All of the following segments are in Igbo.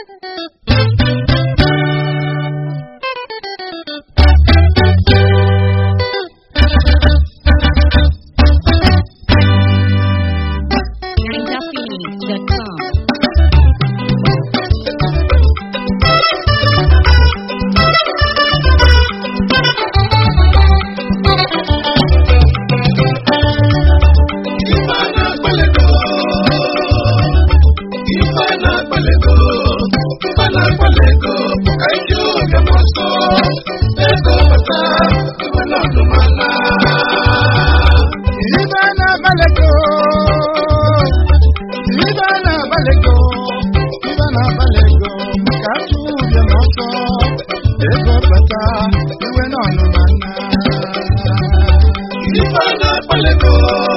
NinjaPhoenix.com. Ibe na-agbalịgo Ibe na-agbalịgo Ibe na-agbalịgo Maka atụ ụbịa m ọsọ Ego bata iwe n'ọnụma nna Ife na-akpalego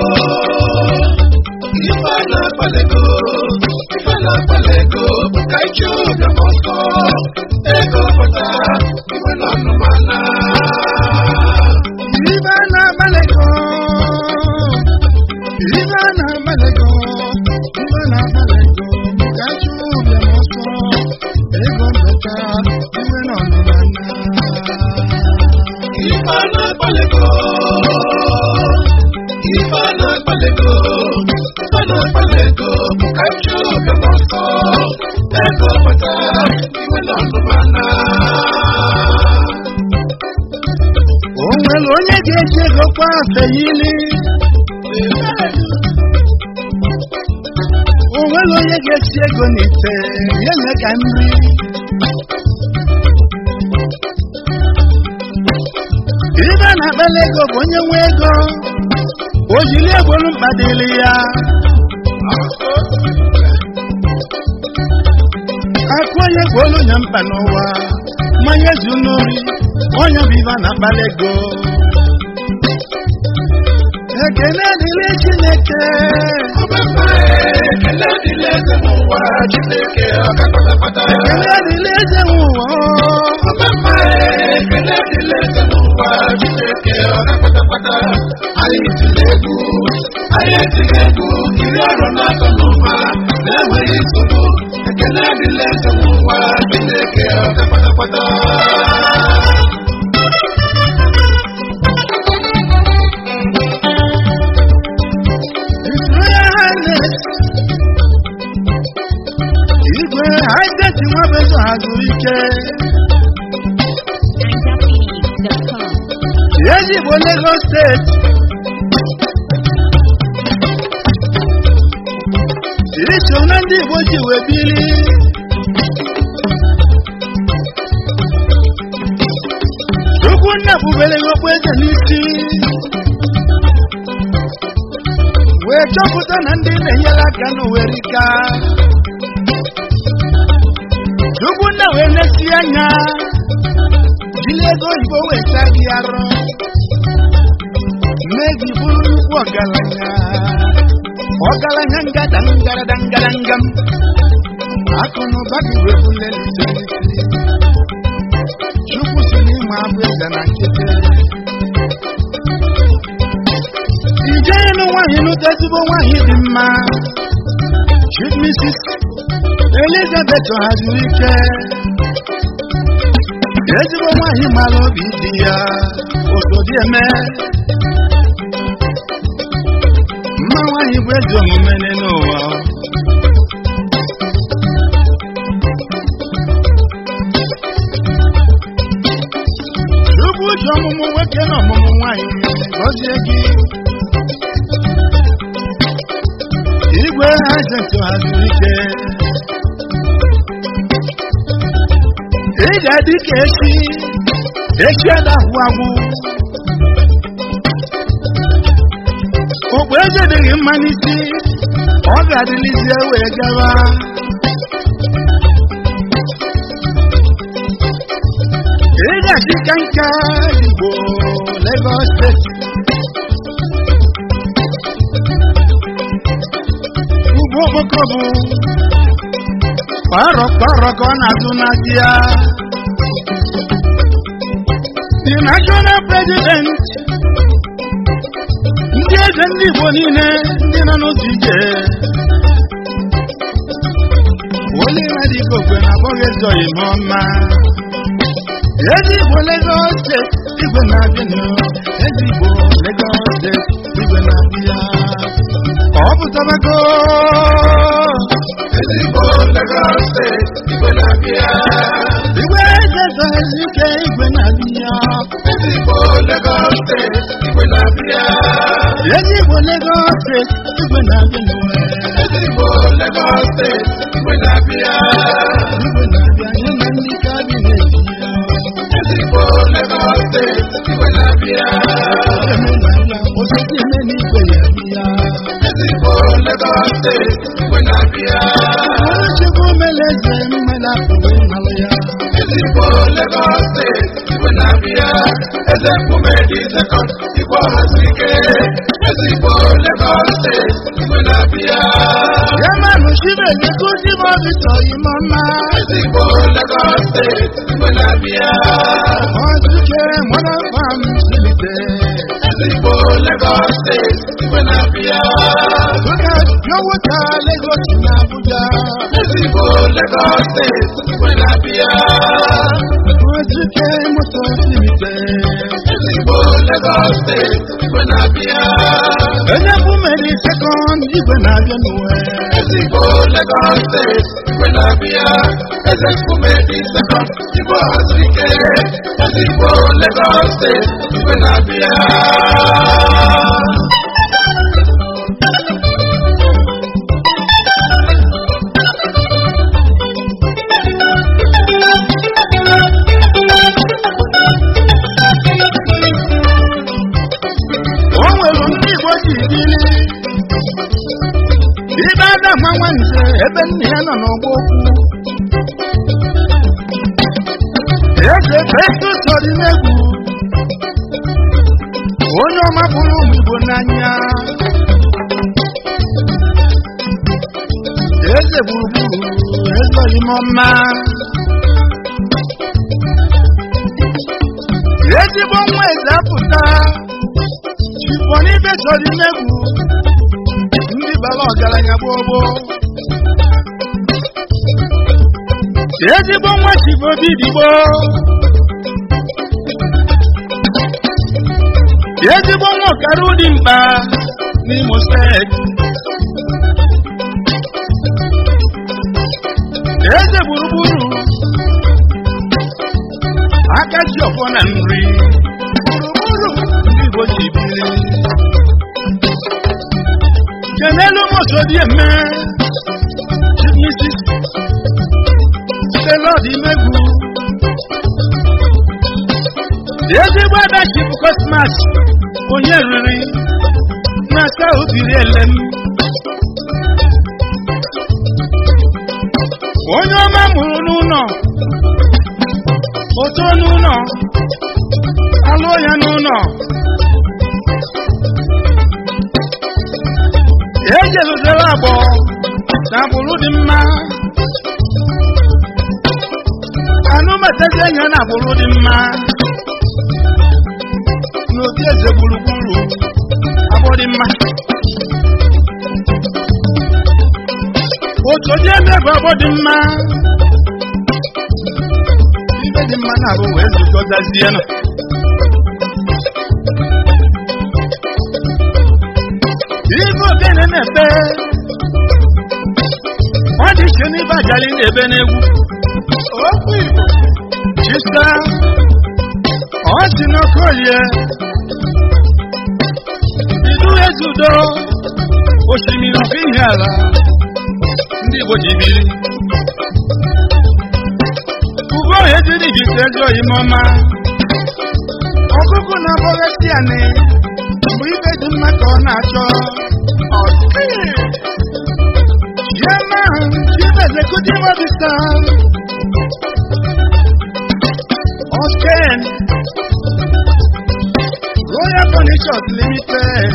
Ife na-akpalego Ife na-akpalego Ka ike oge m ọsọ Ego pụta Iwe n'ọnụmana Ibe na-agbalịgo Ibe na-agbalịgo Ibe na-agbalịgo Maka atụ ụbịa m ọsọ Ego bata iwe n'ọnụma nna Ife na-akpalego Ife na-akpalego Ife na-akpalego Ka ike oge m ọsọ Ego pụta Iwe n'ọnụmana O nwere onye ga-eji ego kwa afe yili O nwere onye ga-esi ego n'ite ya nye ka nri ibe na-akpala ego bụ onye nwe ego o jiri egbolu mkpa dịrị ya akụ onye gbolu nya mkpa n'ụwa mmanya zu n'ori onye bụ ibe na-akpala ego ekele dịrị chineke Ekele dịrị eze n'ụwa Chineke ọka kpatakpata ekele dịrị eze ụwa Ọmụma ekele dịrị eze n'ụwa Chineke ọka kpatakpata Anyị tiri egwu anyị etiri egwu iri ọrụ n'atọ n'ụwa na-enweghị nsogbu ekele dịrị eze n'ụwa Chineke ọka kpatakpata His Royal Highness igwe haideti nwabezo hazuru ike NinjaPhoenix.com. ezigbo Lagos steeti iso na ndị Igbo ji wee bili Chukwu nna bubere ya okpu eze n'isi wee chọpụta na ndị na-enyere aka n'uwerika Chukwu nna wee nesi anya jiri ego oyibo wee saa gị arọ mee gị bụrụ nnukwu ọgaranya ọgaranya ngada ngarada ngaradangam akụ na ụba gị wee bulelite n'isi Chukwu si n'ịma abụ eze na nkịtị ijenu nwaanyị nụta ezigbo nwaanyị dị mma Chief Mrs. Elizabeth haziri ike ezigbo nwaanyị mara obi dị ya osodi eme mma nwaanyị bụ ezi omume n'ụwa Chukwu ji ọmụmụ nwoke na ọmụmụ nwaanyị gọzie gị igwe hajenti haziri ike ị ga-adị ka echi echi adahụ agwụ okpu eze dịghị mma n'isi ọ ga-adịlizie wee gaba ị ga-achị ka nka igbo Lagos steeti ugbo okpoko bụ kparọ kparọ ka ọ na-azụ n'aka ya the national president ndị eze ndị Igbo niile ndị nọ n'ụzọ ije Oliver dịka okwe na akpọghị ezoghị m ọma ezi igbo Lagos steeti igwe na-abịa ezi igbo Lagos steeti igwe na-abịa ọ pụtabago ezigbo Lagos steeti igwe na-abịa igwe eze ike igwe na-abịa ezigbo Lagos steeti igwe na-abịa ezi igbo Lagos steeti igwe na-abịa n'ụwa ezigbo Lagos steeti igwe na-abịa igwe na-abịa nye na ndị kabinet ya ezigbo Lagos steeti igwe na-abịa eme na-abịa osisi eme n'igwe ya bịa ezigbo Lagos steeti igwe na-abịa Chukwu mele eze mmela pụrụ ịnalụ ya ezigbo Lagos steeti igwe na-abịa eze mkpume dị sekọnd igwe ọhazi ike ezigbo Lagos steeti igwe na-abịa ya manụ chibeze kụzi m obi tọghị m mma ezigbo Lagos steeti igwe na-abịa ọzụke mara fam silite ezigbo Lagos steeti igwe na-abịa Look at your water, Lagos na Abuja. ezigbo Lagos steeti igwe na-abịa Ozuke moto silite. ezigbo Lagos steeti igwe na-abịa Onye bụ meri sekọnd igwe na-abịa n'uwe. ezigbo Lagos steeti igwe na-abịa eze mkpume dị sekọnd igwe ọhazi ike ezigbo Lagos steeti igwe na-abịa O nwere ndị Igbo ji biri. Ibe ada ma nwanze ebe nne ya nọ n'ọgbọ okwu. Eze Festus Odimegwu. Onye ọma bụrụ ụmụ Igbo n'anya. Eze gburugburu ezoghị m ọma. Ezigbo nwa eze apụta. Chifọ n'ibe Odimegwu. Ndị bara ọgaranya gbogbo. Ezigbo nwa Chifọ Bidigbo. ezigbo nwa ọkara ụdị mkpa n'imo steeti eze gburugburu aka ji ọfọ na nri gburugburu ndị igbo ji biri kenelu mosodi eme chief mrs stelod imegwu ezigbo adachi bụ kosmas onye riri na aka obiri elem onye ọma mụrụ n'ụlọ oto n'ụlọ alụọ ya n'ụlọ ejeluzere agbọ na agbụrụ dị mma anụmatazi enyi na agbụrụ dị mma n'obi eze gburugburu agbọ dị mma otu onye eme bụ agbọ dị mma ibe dị mma na-abụ wee zukọtazie nọ ibe ogene na-ebe ọ dị iche n'ibe ajali na-ebe n'egwu okwu igbo chisa ọ si n'okolie idu ezudo osimiri ọkụ ihe ala ndị igbo ji biri ugo ejiri jite ezi oyime ọma ọkụkụ na-abọghasị anị mgbe ibe dị mma ka ọ na-achọ Chairman, Chief Executive Officer, Osken, Royal Furnitures Limited,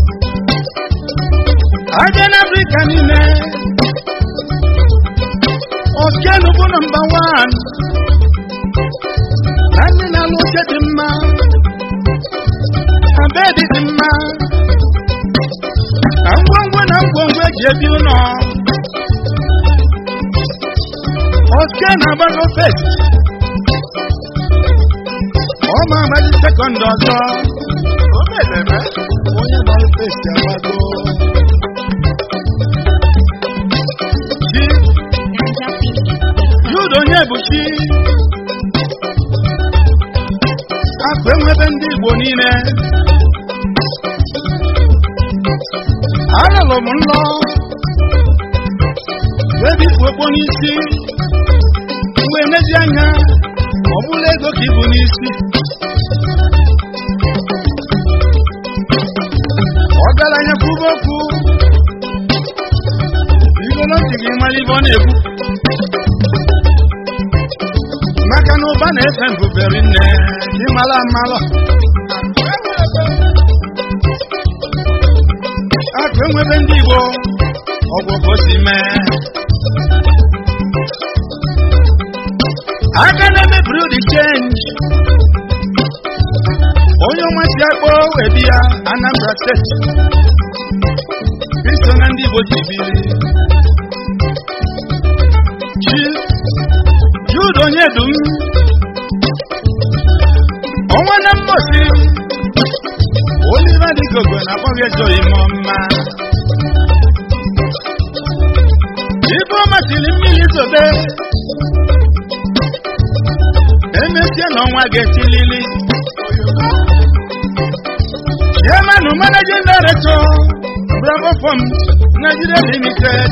Agen Africa niile, Osken bụ nọmba wan, na ndị na-alụ oche dị mma, na bedi dị mma, na ngwongwo na ngwongwo eji ebi ụlọ oke na-agbago fest ọ ma agbaji sekọnd ọzọ O meleme. onye gbara fest agbago chi jude onye bụ chi akụ enwebe ndị igbo niile alụlụ m nlọ wee bipụ okpo n'isi wee nezi anya ọ bụla ego ka ibu n'isi ọgaranya kwuba okwu igolo ntị gị mara ibe ọ na-ekwu maka na ụba na-efe mbubere nne gị mara amalọ akụ enwebe ndị igbo ọgwụ ka o si mee aka na-eme brud chenji onye ọma si akpọ wee bịa anambra steeti iso na ndị igbo ji biri chi jude onye dum ọnwa na mmosi oliva dịgogo na akpọghị ejo ime ọma ibe ọ masịrị mmiri zobe emesie na ọnwa ga-esilili chairman managing director bravo farms nigeria limited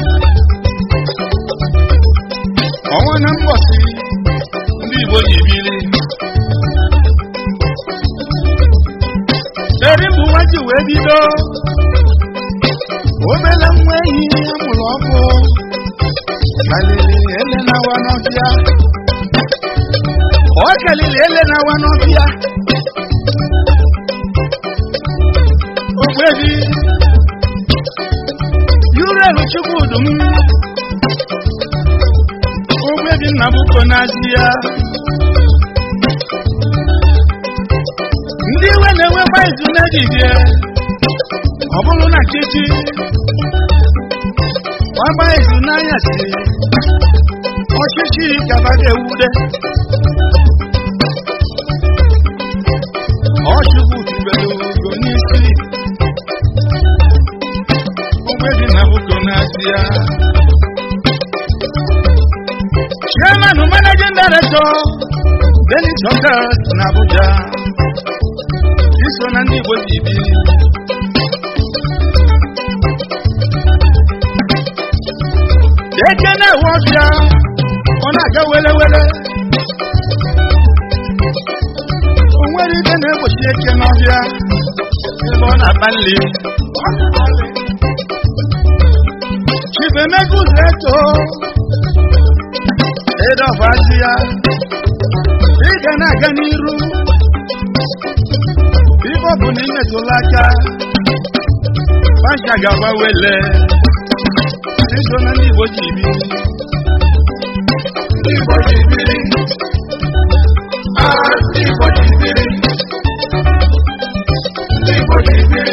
ọnwa na mgbọsị ndị igbo ji biri eri mbụ nwa ji wee bido obele nwa ehi amụrụ ọkụ kalili ele na-awa n'ọfịa ọ kalili ele na-awa n'ọfịa ogbebi yurelu chukwudum ogbebi nnabuko n'azị ya ndị iwe na-enwekwa izu n'ejije ọ bụrụ na chichi gbagba izu n'anyasị ọchịchị gaba ga-ewude ọchukwu tubelu ugo n'isi ogbebi nnabuko n'azị ya chairman managing director Benin Chokas na Abuja iso na ndị Igbo ji bi eke na-ewe ọbịa ọ na-aga wele wele o nwere ike na-egbochi eke n'ọbịa ebe ọ na-akpa nri chibemego ụzọ eto ịdọbazi ya ị ga na-aga n'iru ibe ọ bụ na imetụla aka pasha ga-agba wele iso na ndị Igbo ji bi Ndị Igbo ji biri. Ah, ndị Igbo ji biri. Ndị Igbo ji biri.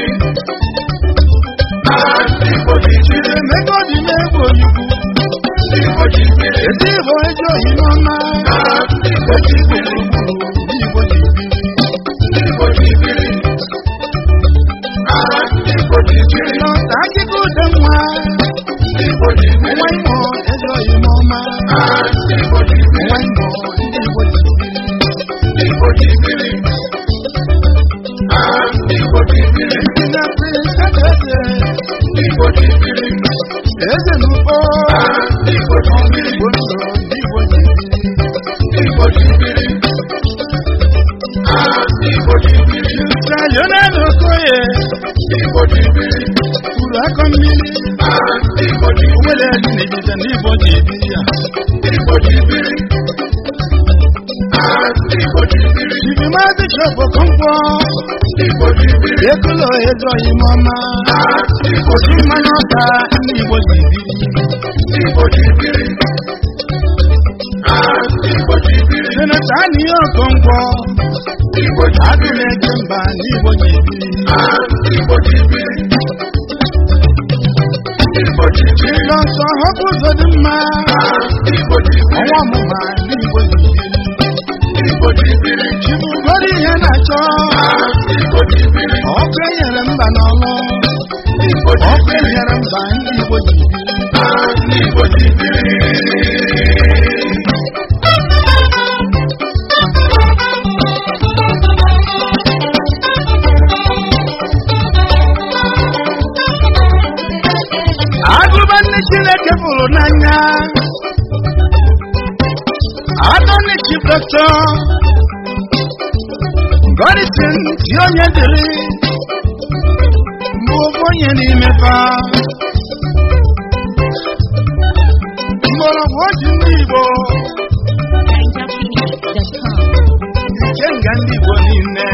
Ah, ndị Igbo ji biri. emego dị na-egwu oyibo Ndị Igbo ji biri. ezi Igbo eji oyi n'ọma Ah, ndị Igbo ji biri. ndị Igbo ji bi Ndị Igbo ji biri. Ah, ndị Igbo ji biri. n'ọta akịka ude nwa Ndị Igbo ji biri. nwa imo ezi oyi n'ọma Ah, ndị Igbo ji biri. nwa imo ndị Igbo ji bi Ndị Igbo ji biri. Ah, ndị Igbo ji biri. na prince eze Ndị Igbo ji biri. eze n'ugbo Ah, ndị Igbo ji biri. Igbo ndụ ndị Igbo ji bi Ndị Igbo ji biri. Ah, ndị Igbo ji biri. Ka Lionel Okoye Ndị Igbo ji biri. kwuru akọ mmiri Ah, ndị Igbo ji o biri. nwere ezi n'ejije ndị Igbo ji bi ya Ndị Igbo ji biri. Ah, ndị Igbo ji biri. Ibi maazị Chọpụ Kọmkwọ Ndị Igbo ji biri. ekulo ezi oyi n'ọma Ah, ndị Igbo osi ji mmanụ ọka ndị Igbo ji bi Ndị Igbo ji biri. Ah, ndị Igbo ji biri. senata anihe Okonkwo Ndị Igbo ji agụ biri. na-eje mba ndị Igbo ji bi Ah, ndị Igbo ji biri. Ndị Igbo Igbo ji biri. Nsọ họpụ ụzọ dị mma Igbo ji biri. ọnwa ọmụma ndị Igbo ji biri Igbo ji biri. chibugoro ihe na-achọ Igbo ji biri. ọkụ enyere mba n'ọlụ Igbo ji ọkụ biri. enyere mba ndị Igbo ji biri Igbo ji biri. agụba nne Chineke fụrụ n'anya atọni chief doctor Godison si onye dịrị mbụ ofu onye n'ime fa mgbọrọgwụ oji ndị Igbo NinjaPhoenix.com. ikenga ndị Igbo niile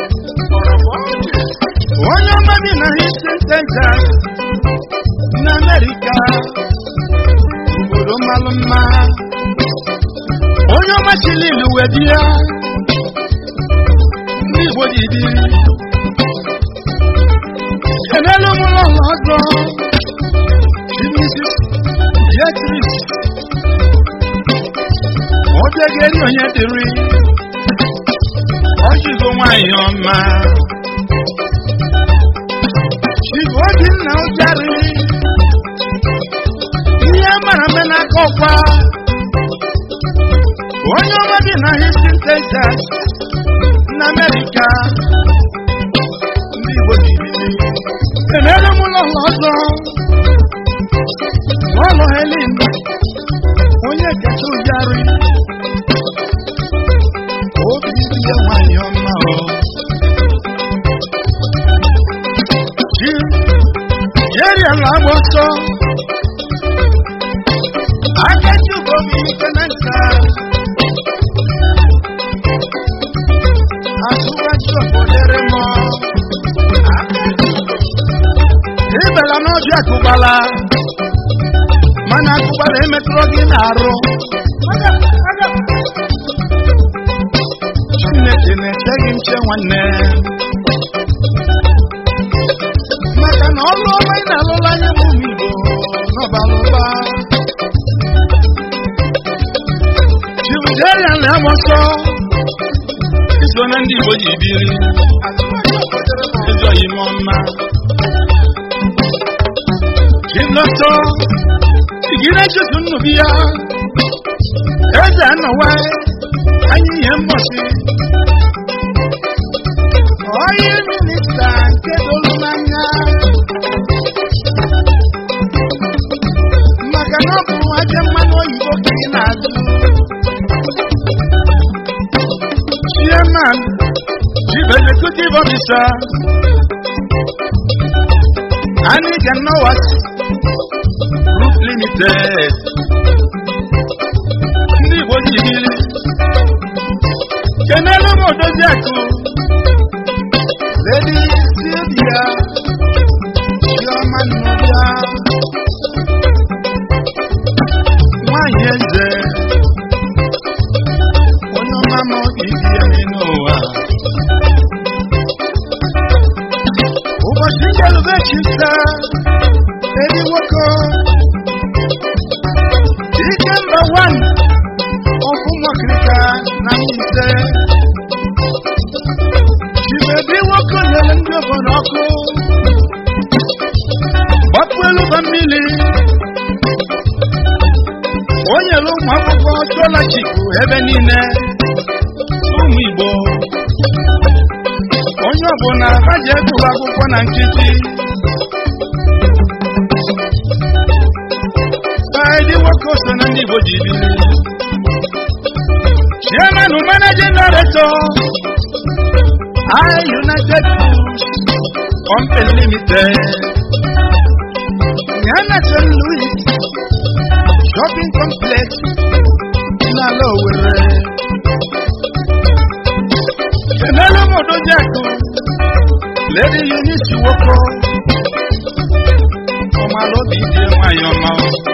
onye ọma bi na Houston Texas na Amerịka obodo mmalụ mma onye ọma chili ilu wee bịa ndị Igbo ji biri kenelu mụrụ ụlọ ọzọ Mrs. Beatrice obiageri onye dịrị ọjụgo nwanyị ọma chigo obinna ụjarị ihe mara mme n'aka ọkwa onye ọma bi na Houston Texas na Amerịka ndị Igbo ji biri kenere m ụlọ ụlọ ọzọ n'ụlọ Helen onye kacha ụjarị obi ihe nwanyị ọma o chi jeri ala agba ọsọ akachi ugomi ike na nka asụwachi obodere m ịbela n'ọjị akụgbala mana akụgbala emetụrụ gị n'arụ Chineke na-eche gị nche nwanne maka na ọlụ ọma ị na-alụla anya bụ ụmụ Igbo n'ọbara ụba Chibuderian na-agba ọsọ iso na ndị Igbo ji biri ezi ime ọma Chilọtọ igire chutu nnubi ya eze anọwa anyị ihe mbọchị onye minista nke dolu n'anya maka na ọ bụ aja mmanụ oyibo ka ị na-azụ chairman chief executive officer Aniga Nowat Group Limited ndị Igbo ji biri kenelu m odozi akụ ledi silvia chioma nnọbịa nwanyị eze onye ọma ma obi dị ya n'ụwa ụbọchị njelube chisa edi nwoke ike mba wan ọkụ nwakirika na mmise chibebi nwoke nyere ndị obodo ọkụ gbapụ elu ba mmiri o nyere ụmụ akwụkwọ chọlachiku ebe niile ụmụ igbo onye ọbụla ha ji egwuru akwụkwọ na nkịtị Saidi nwoke so na ndị igbo ji biri chairman managing director I United Foods Company Limited Yana St. Louis Shopping Complex n'ala Owerri Kenelu Modojaku Lady Eunice Woko ọmọlóbi dị nwanyị ọma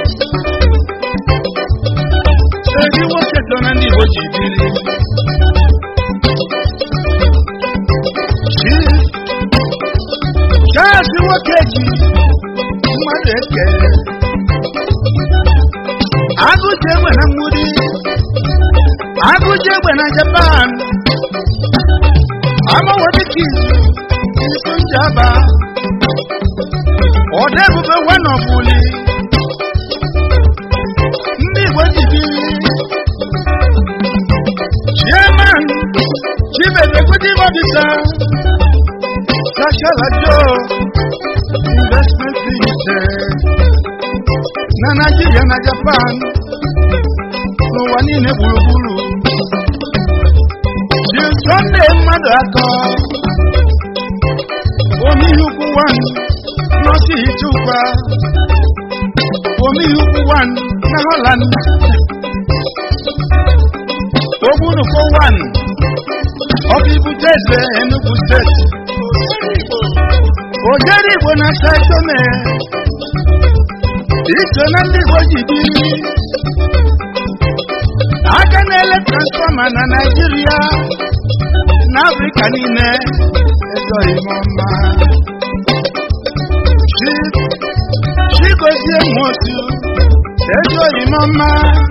Ezi nwoke so na ndị Igbo ji biri Chief Charles nwoke ji mmadụ ekele oji egbe na japan amawodekizu isi njaba ọda ebube wanọbuli ndị igbo ji biri chairman chief executive officer Sashala Joe investment limited na Nigeria na Japan n'ụwa niile gburugburu ji Sunday mmadụ atọ omeihe ukwu one n'ọsị ichukwa omeihe ukwu one na Holland ogbunukwu one ọkụ ibute eze Enugu steeti ojeri igbo na saitome iso na ndị igbo ji biri aka na-ele transfọma na naijiria na afrịka niile ezoghị m ọma Chi- chigozie nwotu ezoghị m ọma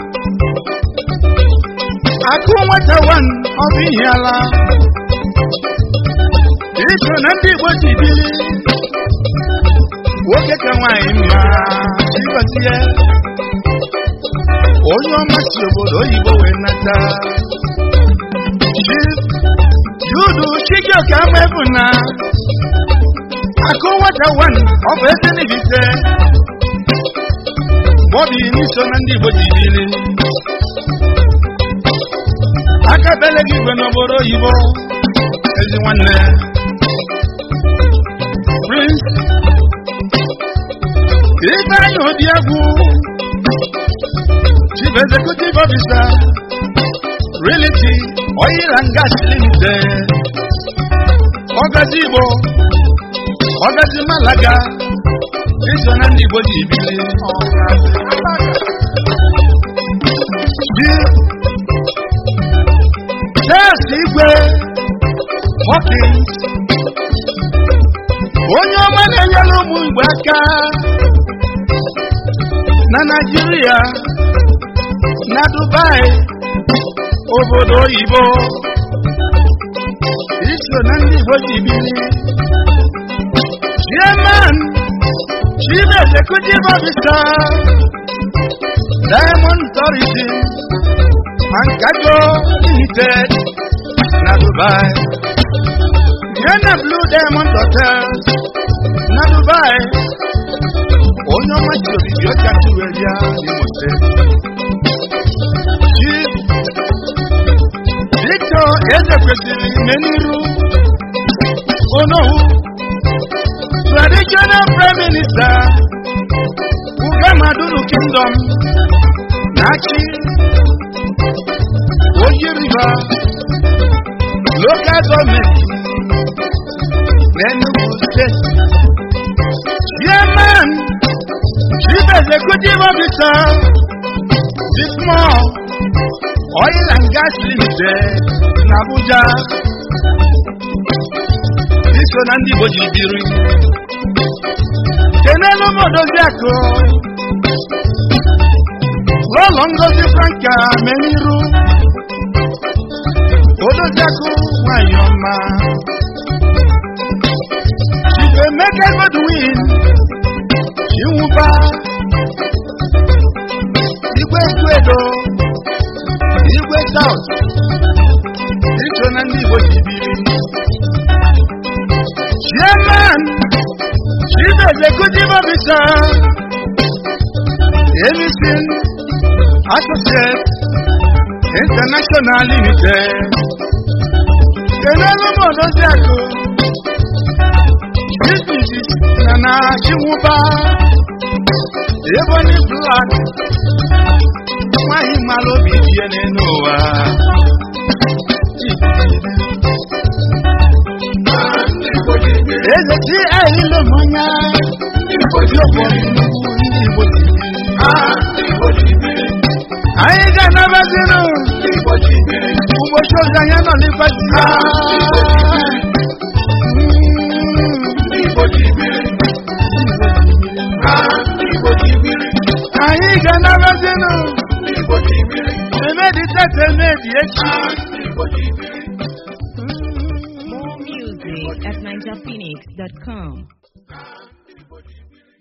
akụ nwata wan ọ bụ ihe ala iso na ndị igbo ji biri nwoke ka nwaanyị mma chigozie onye ọma si obodo oyibo wee nata Chi- yudu chijioke amaebu na akụ nwata wan ọ bụ eze n'ibite bọbi n'iso na ndị igbo ji biri aka bele gị igwe n'obodo oyibo ezi nwanne prince ifeanyi obiegwu chief executive officer realty oil and gas limited ọgazi igbo ọgazi malaga iso na ndị igbo ji bili di Charles igwe Hawkins onye ọma na-enyere ụmụ igbo aka na Naịjirịa na Dubai obodo oyibo iso na ndị igbo ji bili chairman chief executive officer diamond tourism and cargo limited na dubai yana blue diamond hotel na dubai onye ọma ji obibi ọcha tuweria n'imo steeti chief victor eze kwesịrị meniru onowu traditional prime minister ugamadunu kingdom na-achị oyi river local government n'enugu steeti chairman chief executive officer the small oil and gas limited n'abuja iso na ndị igbo ji biri kenelu m odozi akụ n'ụlọ ngozi franka meniru odoziakụ nwanyị ọma chief emeka godwin chinwụba igwe edo igwe saut iso na ndị igbo ji biri chairman chief executive officer emison associate international limited kenelu modoziakụ businesses na na chinwụba ebonyi black nwanyị mara obi die n'elu ụwa eze ti ahịlụ mmanya oji ọkpọrọ nnukwu ndị igbo ji biri anyị ga-anabazinụ ụbọchị ozi anya nọ n'ifeji anyị ga-anabazinụ emedite eze medi echi More music at ninjaphoenix.com.